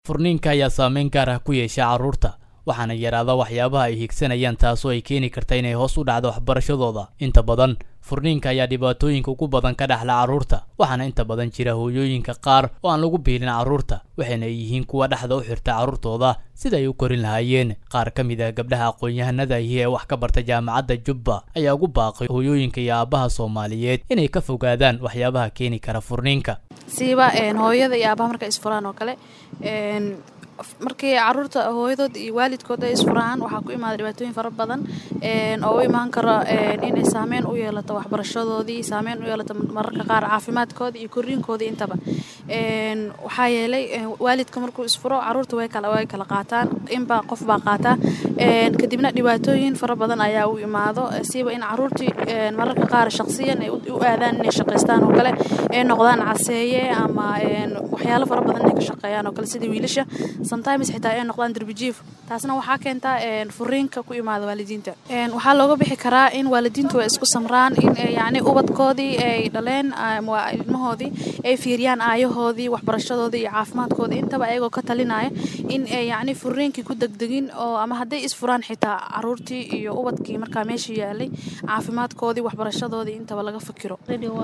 furniinka ayaa saameyn gaar ah ku yeesha carruurta waxaana yaraada waxyaabaha ay higsanayaan taasoo ay keeni karta inay hoos u dhacdo waxbarashadooda inta badan furniinka ayaa dhibaatooyinka ugu badan ka dhexla carruurta waxaana inta badan jira hooyooyinka qaar oo aan lagu biilin carruurta waxayna ay yihiin kuwa dhexda u xirta carruurtooda sida ay u korin lahaayeen qaar ka mid ah gabdhaha aqoon-yahanada ahi ee wax ka barta jaamacadda jubba ayaa ugu baaqay hooyooyinka iyo aabbaha soomaaliyeed inay ka fogaadaan waxyaabaha keeni kara furniinka siiba hooyada iyo aabaha marka isfuraan oo kale markii caruurta hooyadood iyo waalidkood ay isfuraan waxaa ku imaada dhibaatooyin fara badan oo u imaan karo inay saameyn u yeelato waxbarashadoodii saameyn u yeelato mararka qaar caafimaadkooda iyo koriinkoodii intaba waxaa yeelay waalidka markuu isfuro caruurta way kala way kala qaataan inbaa qof baa qaataa kadibna dhibaatooyin fara badan ayaa u imaado siiba in caruurtii mararka qaar shaqsiyan ay u aadaan inay shaqaystaan oo kale ay noqdaan caseeye ama waxyaalo fara badan inay ka shaqeeyaan oo kale sida wiilasha sometimes xitaa ay noqdaan darbijiif taasna waxaa keentaa furiinka ku imaada waalidiinta waxaa looga bixi karaa in waalidiintu ay isku samraan in yacni ubadkoodii ay dhaleen ilmahoodii ay fiiriyaan aayahoodii waxbarashadoodii iyo caafimaadkoodii intaba ayagoo ka talinaya in ay yacni furiinkii ku degdegin oo ama hadday isfuraan xitaa caruurtii iyo ubadkii markaa meesha yaalay caafimaadkoodii waxbarashadoodii intaba laga fikiro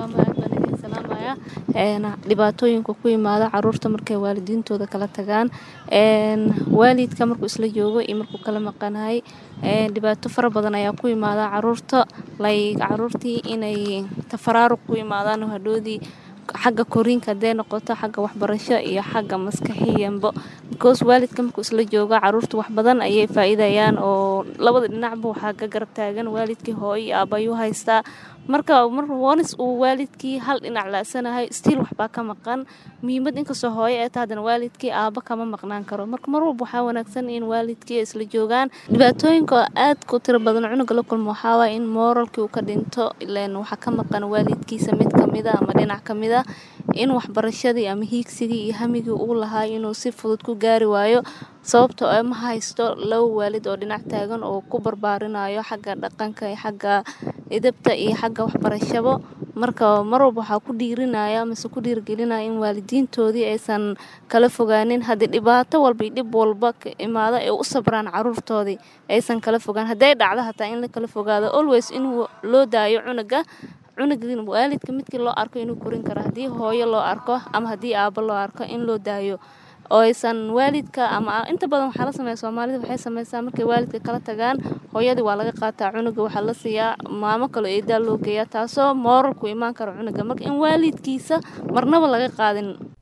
dhibaatooyinka ku imaada caruurta markay waalidiintooda kala tagaan waalidka markuu isla joogo iyo markuu kala maqanahay dhibaato fara badan ayaa ku imaada caruurta like caruurtii inay tafaraaruq ku imaadaan hadhoodii xagga koriinka hadday noqoto xagga waxbarasho iyo xagga maskaxiyanbo because waalidka markuu isla joogo caruurta wax badan ayay faa-iidayaan oo labada dhinacba waxaa ka garab taagan waalidkii hooyo iyo aabayuu haystaa marka mar wonis uu waalidkii hal dhinac laasanahay stiil waxbaa ka maqan muhiimad inkastoo hooyo ee ta haddana waalidkii aaba kama maqnaan karo marka mar walba waxaa wanaagsan in waalidkii isla joogaan dhibaatooyinka aad ku tiro badan cunuga la kulmo waxaawaay in mooralkii uu ka dhinto ilan waxaa ka maqan waalidkiisa mid kamida ama dhinac kamida in waxbarashadii ama hiigsigii iyo hamigii uu lahaa inuu si fudud ku gaari waayo sababtoo ee ma haysto laba waalid oo dhinac taagan oo ku barbaarinayo xagga dhaqanka iyo xagga idabta iyo xagga waxbarashabo marka mar walba waxaa ku dhiirinaya mase ku dhiirgelinaya in waalidiintoodii aysan kala fogaanin haddii dhibaato walba iyo dhib walba ka imaado ay u sabraan caruurtoodii aysan kala fogaan hadday dhacdo hataa in la kala fogaado always in loo daayo cunuga cunugin waalidka midkii loo arko inuu korin karo haddii hooyo loo arko ama haddii aabo loo arko in loo daayo oo aysan waalidka ama inta badan waxaa la sameeya soomaalida waxay sameysaa markay waalidka kala tagaan hooyadii waa laga qaataa cunuga waxaa la siiyaa maamo kaloo eedaa loo geeyaa taasoo mooralku imaan karo cunuga marka in waalidkiisa marnaba laga qaadin